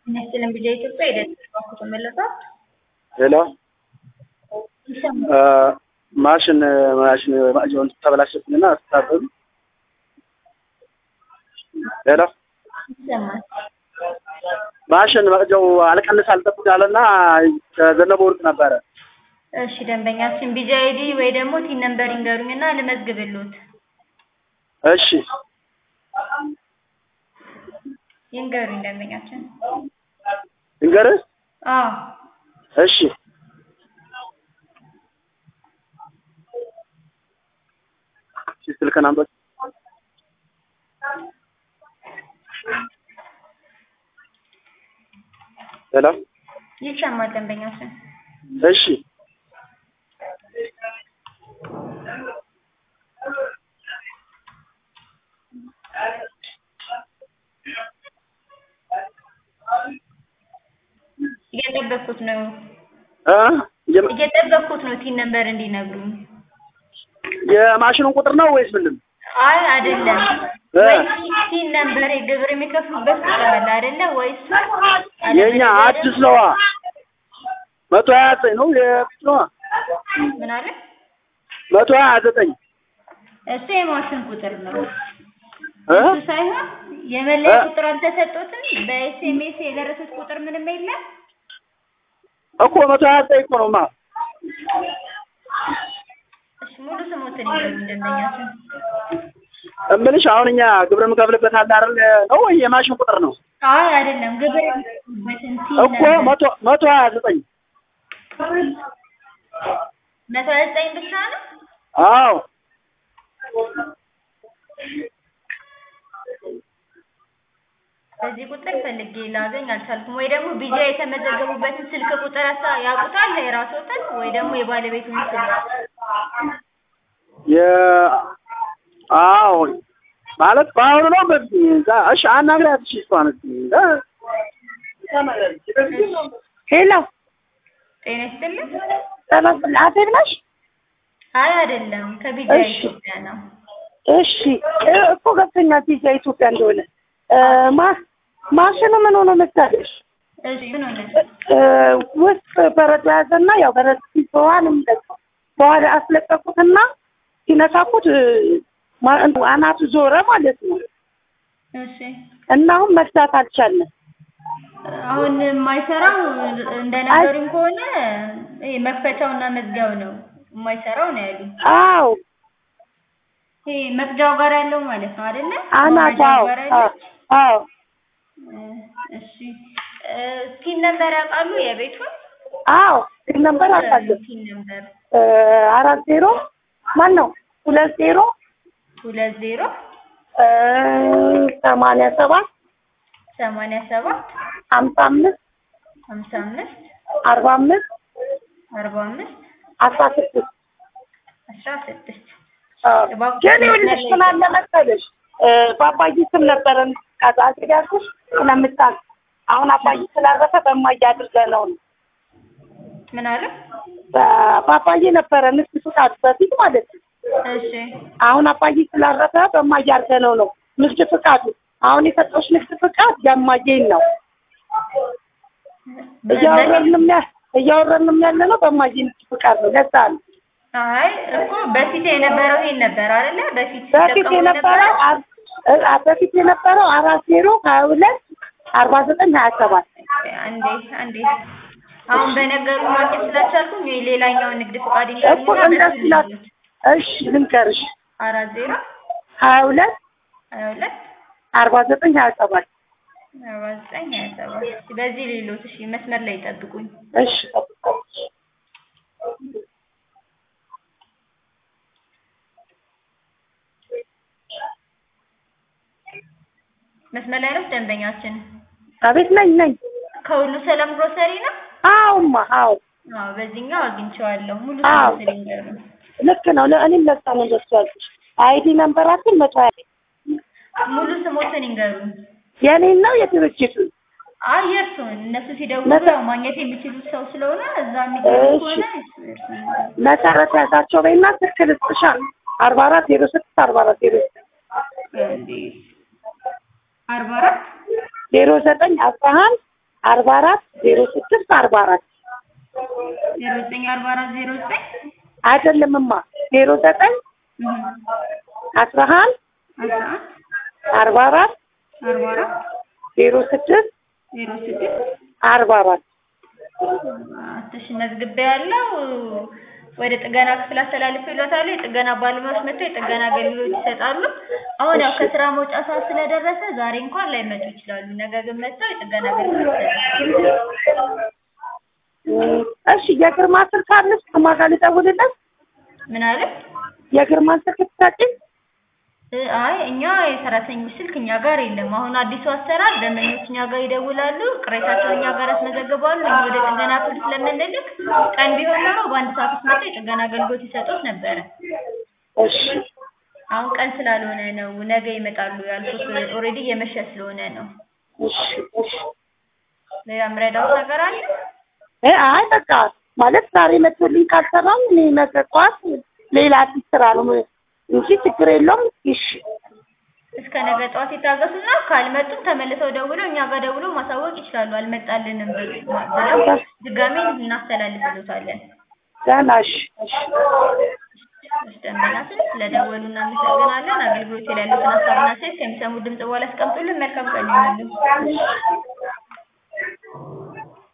የሚያስችለን ቢጃ ኢትዮጵያ የደንብ ባንኩ ተመለሷል። ሄሎ ይሰማል። ማሽን ማሽን ማሽን ተበላሸብኝና አስተካክሉ። ሄሎ ይሰማል። ማሽን መቅጃው አልቀንስ አልጠብቅ አለና ከዘነበ ወርቅ ነበረ። እሺ ደንበኛችን ቢጃ አይዲ ወይ ደግሞ ቲን ነምበር ይንገሩኝና ልመዝግብልዎት። እሺ ይንገሩኝ ደንበኛችን። እንገርህ አዎ እሺ እሺ፣ ስልክህን አምጣ። ሄሎ ይሰማል ደንበኛችን። እሺ እየጠበኩት ነው እ የም- እየጠበኩት ነው ቲን ነምበር እንዲነግሩኝ። የማሽኑን ቁጥር ነው ወይስ ምንድን ነው? አይ አይደለም እ ወይ ቲን ነምበር ግብር የሚከፍሉበት ቁጥር አለ አይደለ? ወይ እሱ የኛ አዲስ ነዋ። መቶ ሀያ ዘጠኝ ነው የፊት ነዋ። ምን አለ? መቶ ሀያ ዘጠኝ እሱ የማሽን ቁጥር ነው። እ እሱ ሳይሆን የመለያ እ? ቁጥር አልተሰጡትም። በኤስኤምኤስ የደረሱት ቁጥር ምንም የለም። እኮ መቶ ሀያ ዘጠኝ እኮ ነውማ። እሺ ሙሉ ስሞትን ይዘው ደንበኛችን። እምልሽ አሁን እኛ ግብር የምከፍልበት አለ አይደል? ነው ወይ የማሽን ቁጥር ነው? አይ አይደለም ግብር የሚከፍሉበትን ቲን እኮ ነምበር መቶ መቶ ሀያ ዘጠኝ መቶ ሀያ ዘጠኝ ብቻ ነው። አዎ በዚህ ቁጥር ፈልጌ ላገኝ አልቻልኩም። ወይ ደግሞ ቢጃ የተመዘገቡበትን ስልክ ቁጥር ያሳ- ያውቁታል የራስዎትን ወይ ደግሞ የባለቤቱን ስልክ የ አዎ ማለት በአሁኑ ነው በፊት ጋ- እሺ አናግሪያት እሺ እሷን እስኪ እ? ሄሎ ጤና ይስጥልኝ። ተመስል አዜብ ነሽ? አይ አይደለም ከቢጃ እሺ። ኢትዮጵያ ነው። እሺ እ እኮ ገብቶኛል ፒዛ ኢትዮጵያ እንደሆነ እ ማ ማሽኑ ምን ሆኖ መሰለሽ እሺ ምን ሆነ? እ ውስጥ በረዶ ያዘና ያው በረዶ ሲዘዋንም በኋላ አስለቀቁትና ሲነካኩት እ ማ- አናቱ ዞረ ማለት ነው እሺ እና አሁን መግዛት አልቻልንም። አሁን የማይሰራው እንደነገሩኝ ከሆነ ይሄ መክፈቻውና መዝጊያው ነው የማይሰራው ነው ያሉኝ። አዎ ይሄ መቅጃው ጋር ያለው ማለት ነው አይደለ? አናቱ ማውረጃው አዎ ጋር አዎ ያለው? አዎ እሺ ቲን ነምበር ያውቃሉ የቤቱን? አዎ ስልክ ነበር አውቃለሁ ቲን ነምበር እ አራት ዜሮ ማን ነው ሁለት ዜሮ ሁለት ዜሮ እ ሰማንያ ሰባት ሰማንያ ሰባት ሀምሳ አምስት ሀምሳ አምስት አርባ አምስት አርባ አምስት አስራ ስድስት አስራ ስድስት ግን ይኸውልሽ ምን አለ መሰለሽ እ በአባዬ ስም ነበረን ቃጣ ያልኩሽ ስለምታውቅ አሁን አባዬ ስላረፈ በእማዬ አድርገነው ነው ምን አለ? በ- በአባዬ ነበረ ንግድ ፍቃድ በፊት ማለት ነው እሺ አሁን አባዬ ስላረፈ በእማዬ አድርገነው ነው ንግድ ፍቃዱ አሁን የሰጠሁሽ ንግድ ፍቃድ የእማዬን ነው እያወረንም ያ እያወረንም ያለ ነው በእማዬ ንግድ ፍቃድ ነው ለዛ ነው አይ እኮ በፊት የነበረው ይሄን ነበር አይደለ? በፊት በፊት ሲጠቀሙ የነበረው አር- እ- በፊት የነበረው አራት ዜሮ ሀያ ሁለት አርባ ዘጠኝ ሀያ ሰባት አንዴ አንዴ አሁን በነገሩ ማግኘት ስላልቻልኩኝ ወይ ሌላኛውን ንግድ ፈቃድ እኮ እንደሱ ይላል። እሺ ልንገርሽ አራት ዜሮ ሀያ ሁለት ሀያ ሁለት አርባ ዘጠኝ ሀያ ሰባት አርባ ዘጠኝ ሀያ ሰባት በዚህ ሌሎት እሺ መስመር ላይ ይጠብቁኝ እሺ ጠብቃለች። መስመር ላይ ነው ደንበኛችን አቤት ነኝ ነኝ ከሁሉ ሰላም ግሮሰሪ ነው አዎማ አዎ አዎ በዚህኛው አግኝቼዋለሁ ሙሉ አዎ። ስለ ሲሊንደሩ ልክ ነው ለእኔም ለሳ ነው እንደሱ ያልኩሽ አይዲ ነንበራችን መቶ ሀያ ሙሉ ስሞትን ይንገሩኝ የኔን ነው የድርጅቱ አይ የእርሱን እነሱ ሲደውሉ መሰ- ያው ማግኘት የሚችሉት ሰው ስለሆነ እዛ የሚገኙ እሺ። ከሆነ እርሱን ይንገሩኝ። መሰረት ያዛቸው በይና ስልክ ልስጥሻ አርባ አራት ዜሮ ስድስት አርባ አራት ዜሮ እንዴ አርባ አራት ዜሮ ዘጠኝ አስራ አንድ አርባ አራት ዜሮ ስድስት አርባ አራት ዜሮ ዘጠኝ አርባ አራት ዜሮ ዘጠኝ አይደለምማ ዜሮ ዘጠኝ አስራ አንድ አስራ አንድ አርባ አራት አርባ አራት ዜሮ ስድስት ዜሮ ስድስት አርባ አራት አትሽ መዝግቤ ያለው ወደ ጥገና ክፍል አስተላልፍ ይሎታሉ። የጥገና ባለሙያዎች መጥተው የጥገና አገልግሎት ይሰጣሉ። አሁን ያው ከስራ መውጫ ሰዓት ስለደረሰ ዛሬ እንኳን ላይመጡ ይችላሉ። ነገ ግን መጥተው የጥገና አገልግሎት ይሰጣሉ። እም፣ እሺ የግርማ ስልክ አለሽ? ከማን ጋር ልደውልለት? ምን አለ? የግርማን ስልክ ትሰጪኝ? እ፣ አይ እኛ የሰራተኞች ስልክ እኛ ጋር የለም። አሁን አዲሱ አሰራር ደንበኞች እኛ ጋር ይደውላሉ፣ ቅሬታቸውን እኛ ጋር ያስመዘግባሉ። እኛ ወደ ጥገና ክፍል ስለምንልክ ቀን ቢሆን ኖሮ በአንድ ሰዓት ውስጥ መጥተው የጥገና አገልግሎት ይሰጡት ነበረ። እሺ አሁን ቀን ስላልሆነ ነው ነገ ይመጣሉ ያልኩት። ኦልሬዲ እየመሸ ስለሆነ ነው። እሺ እሺ ሌላ ምረዳው ነገር አለ? እ አይ በቃ ማለት ዛሬ መጥቶልኝ ካልሰራም እኔ ነገ ጠዋት ሌላ አዲስ ስራ ነው ም- እንጂ ችግር የለውም። እሺ እስከ ነገ ጠዋት ይታገሱና ካልመጡም ተመልሰው ደውለው እኛ ጋር ደውለው ማሳወቅ ይችላሉ። አልመጣልንም ብል- ብለው ድጋሜ እናስተላልፍሎታለን። ደህና እሺ እሺ ደንበኛችን ስለደወሉ እናመሰግናለን። አገልግሎት ላይ ያሉትን ሀሳብና ሴት ከሚሰሙ ድምጽ በኋላ አስቀምጡልን። መልካም ቀን ይሁንልን።